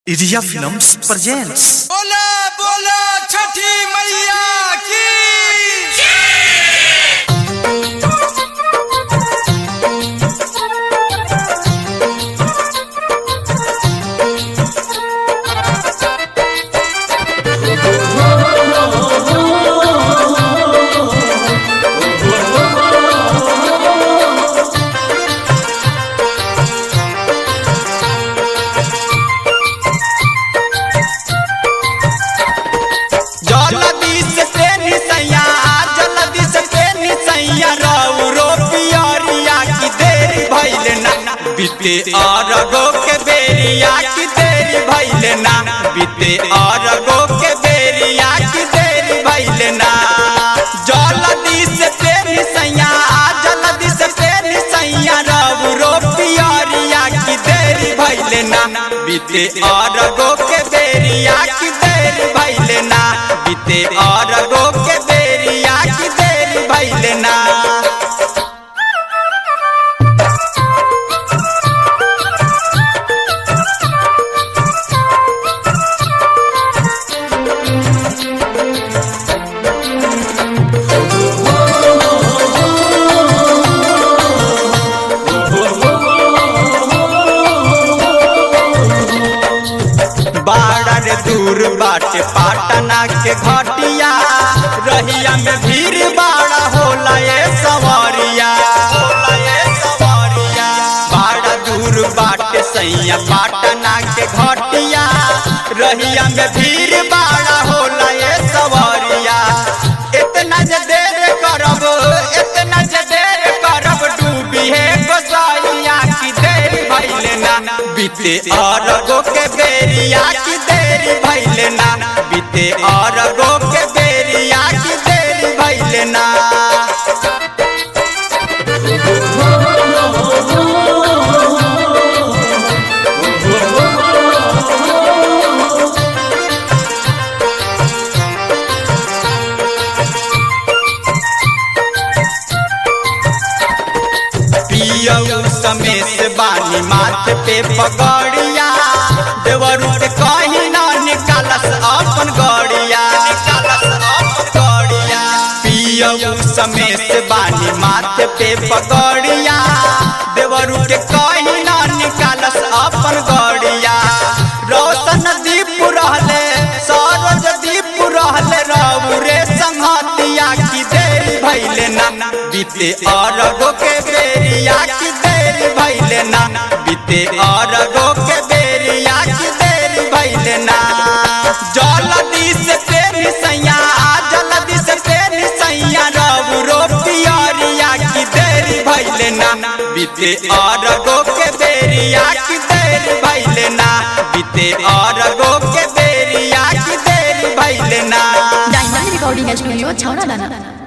urea films presents बोला बोला छठी मैया की जलदी से तेनी सैया जलदी से तेनी सैया रौरो पियरिया की देरी भइल ना बीते अरगो के बेरिया की देरी भइल ना बीते अरगो के बेरिया की देरी भइल ना जलदी से तेनी सैया जलदी से तेनी सैया रौरो पियरिया की देरी भइल ना बीते अरगो के बेरिया की देरी भइल ना बीते अरगो के बेरिया की देरी भइल ना बाड़ा रे दूर बाटे पाटना के घटिया रहिया में भीड़ बाड़ा होला ये सवारिया होला ये सवारिया बाड़ा दूर बाटे सैया पाटना के घटिया रहिया में भीड़ बाड़ा होला ये सवारिया इतना जे देर करब इतना जे देर करब डूबी है गोसाइया की देर भइल ना बीते अरगो के बेरिया की देरी भइल ना बीते अरगो के बेरिया की देरी भइल ना पियऊ समेत बानी माथ पे पगड़िया देवरू के कहीं ना निकालस अपन गड़िया निकालस अपन गड़िया पियऊ समेत बानी माथ पे पगड़िया देवरू के कहीं ना निकालस अपन गड़िया रोशन दीप रहले सरोज दीप रहले रौरे संहतिया की देरी भइले ना बीते अरगो के बेरिया की देरी भइले ना बीते अरगो के बेरिया की देरी भइले ना जलदी से तेरी सैया जलदी से तेरी सैया रौरो पियरिया की देरी भइले ना बीते अरगो के बेरिया की देरी भइले ना बीते अरगो के बेरिया की देरी भइले ना डायमंड रिकॉर्डिंग स्टूडियो छौड़ा दाना